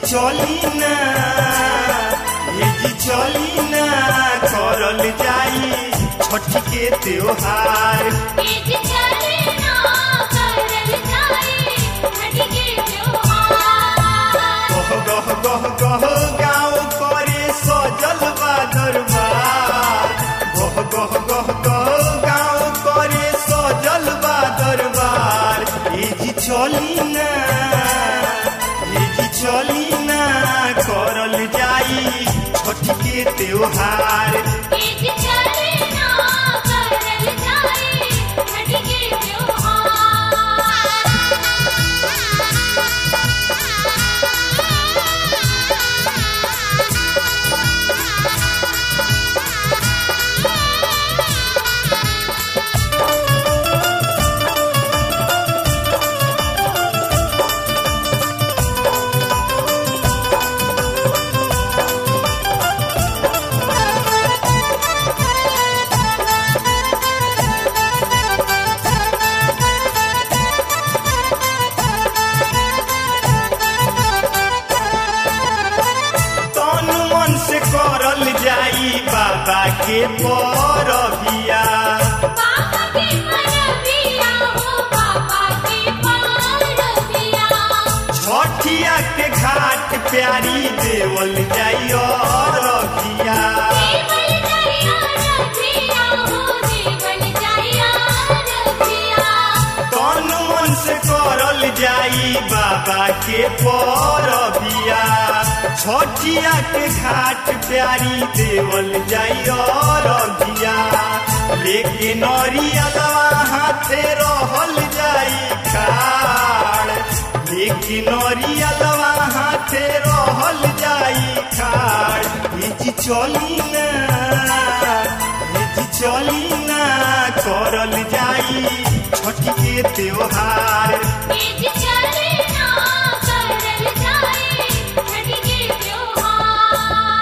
चली ना ये जी चली ना करल जाई छठ के त्योहार तेज चलना करल जाए छठ के त्योहार गह गह गह गह गाँव करे सजल बा दरबार गह गह गह गह गाँव करे सजल बा दरबार ये जी चली ना ये जी चली ना करल जाई छठ के त्योहार तेज चलना करल जाए छठ के त्योहार तन मन से करल जाई बाबा के परबिया बाबा के परबिया हो बाबा के परबिया छठिया के घाट प्यारी देवल जाई रखिया देवल जाया रखिया हो देवल जाया रखिया तन मन से करल जाई बाबा के परबिया छठिया के घाट प्यारी देवल जाई रखिया लेके नरियलवा हाथे रहल जाई खाड़ लेकिन नरियलवा हाथे रहल जाई खाड़ ये जी चली ना ये जी चली ना करल जाई छठ के त्योहार तेज चलना करल जाए छठ के त्योहार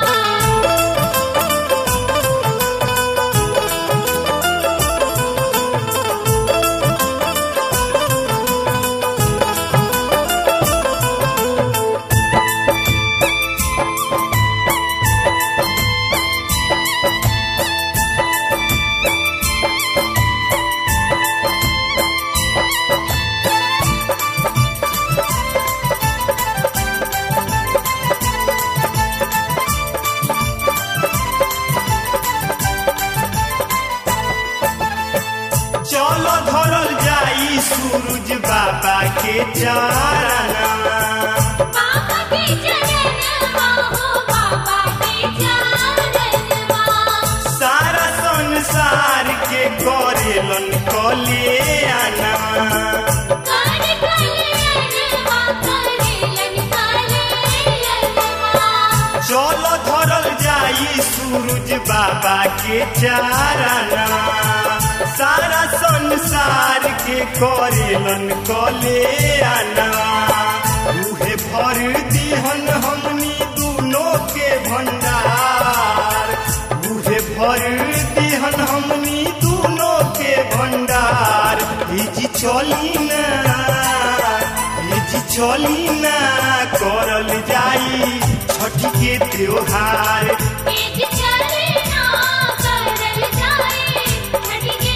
चलो धरल जाई सूरज बाबा के चारणा बाबा के चरणवा हो बाबा के चरणवा सारा संसार के करेलन कल्याणा कर कल्याणवा करेलन कल्याणवा चलो धरल जाई सूरज बाबा के चारणा सारा संसार के करेलन कल्याणा उहे भर दिहन हमनी दोनों के भंडार उहे भर दिहन हमनी दोनों के भंडार ई जी चली ना ई जी चली ना करल जाई छठ के त्योहार तेज चलना करल जाए छठ के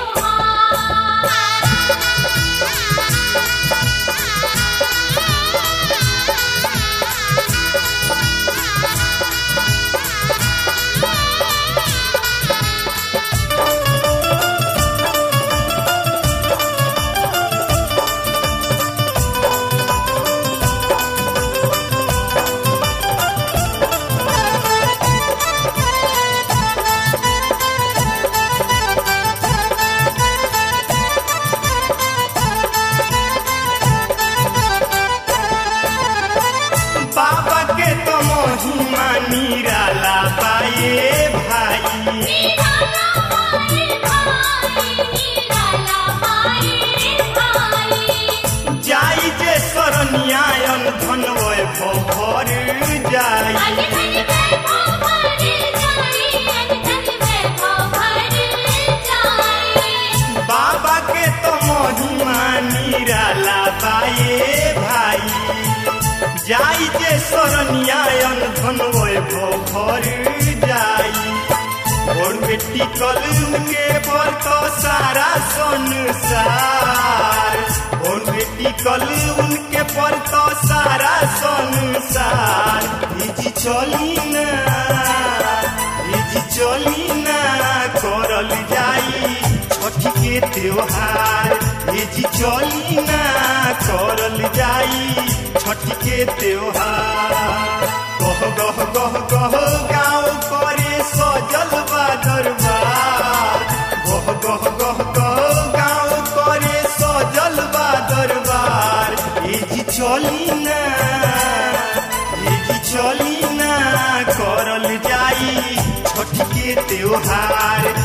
त्योहार बाबा के तो महिमा निराला पाए भाई निराला पाए भाई निराला पाए भाई जाई जे शरणियायन धन भर जाई अन धन वैभव भर जाई अन धन वैभव भर जाई बाबा के तो महिमा निराला पाए भाई जाई जे कन्यायन धन वैभव भर जाई और बेटी कल के पर तो सारा संसार और बेटी कल उनके पर तो सारा संसार जी चली ना जी चली ना करल जाई छठ के त्योहार ये जी चली ना करल जाई छठ के त्योहार गह गह गह गह गाँव करे सजल बा दरबार गह गह गह गह गाँव करे सजल बा दरबार ये जी चली ना ये जी चली ना करल जाई छठ के त्योहार